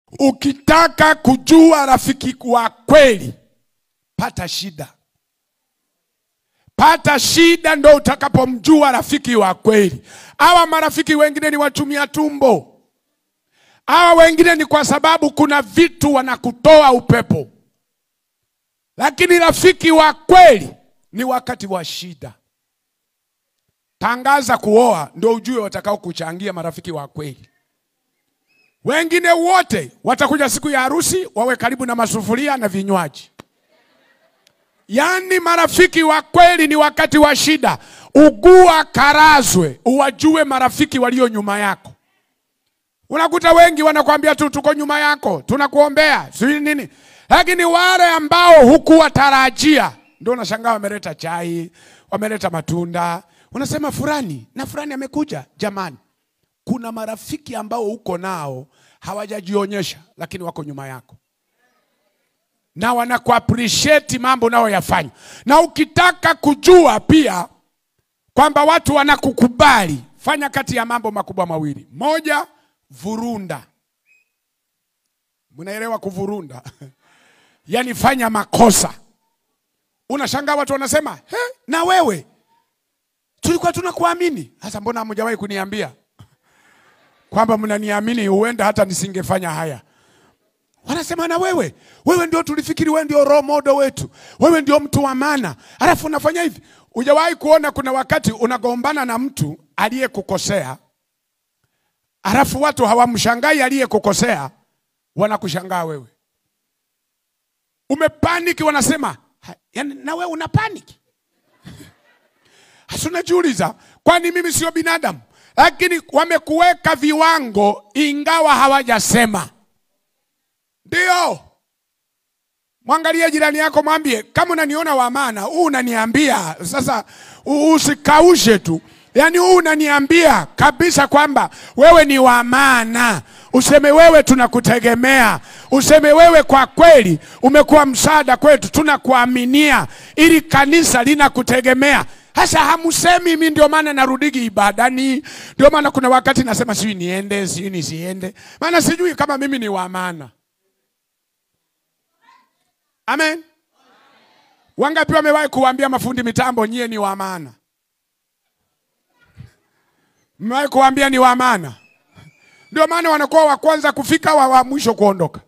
Ukitaka kujua rafiki wa kweli, pata shida, pata shida, ndo utakapomjua rafiki wa kweli. Hawa marafiki wengine ni watumia tumbo, hawa wengine ni kwa sababu kuna vitu wanakutoa upepo, lakini rafiki wa kweli ni wakati wa shida. Tangaza kuoa, ndo ujue watakao kuchangia marafiki wa kweli. Wengine wote watakuja siku ya harusi wawe karibu na masufuria na vinywaji. Yaani marafiki wa kweli ni wakati wa shida. Ugua karazwe, uwajue marafiki walio nyuma yako. Unakuta wengi wanakwambia tu tuko nyuma yako, tunakuombea, sijui nini. Lakini wale ambao hukuwatarajia ndio unashangaa wameleta chai, wameleta matunda. Unasema fulani na fulani amekuja. Jamani, kuna marafiki ambao uko nao hawajajionyesha, lakini wako nyuma yako na wanakuappreciate mambo unayoyafanya. Na ukitaka kujua pia kwamba watu wanakukubali, fanya kati ya mambo makubwa mawili. Moja, vurunda. Mnaelewa kuvurunda? Yaani fanya makosa. Unashangaa watu wanasema, he, na wewe tulikuwa tunakuamini. Sasa mbona hamjawahi kuniambia kwamba mnaniamini? Huenda hata nisingefanya haya. Wanasema na wewe, wewe ndio tulifikiri wewe ndio role model wetu, wewe ndio mtu wa maana, alafu unafanya hivi. Hujawahi kuona kuna wakati unagombana na mtu aliyekukosea, alafu watu hawamshangai aliyekukosea, wanakushangaa wewe. Umepaniki, wanasema "Ha, yani, na wewe una paniki. Hasa unajiuliza, kwani mimi sio binadamu? Lakini wamekuweka viwango, ingawa hawajasema. Ndio. Mwangalie jirani yako, mwambie kama unaniona wa maana, huu unaniambia sasa, u- usikaushe tu, yaani huu unaniambia kabisa kwamba wewe ni wa maana. Useme wewe tunakutegemea, useme wewe kwa kweli umekuwa msaada kwetu, tunakuaminia, ili kanisa linakutegemea. Hasa hamusemi, mimi ndio maana narudigi ibadani, ndio maana kuna wakati nasema sijui niende, sijui nisiende, maana sijui kama mimi ni wa maana. Amen. Wangapi wamewahi kuambia mafundi mitambo nyie ni wa maana? Mmewahi kuambia ni wa maana? Ndio maana wanakuwa wa kwanza kufika, wa, wa mwisho kuondoka.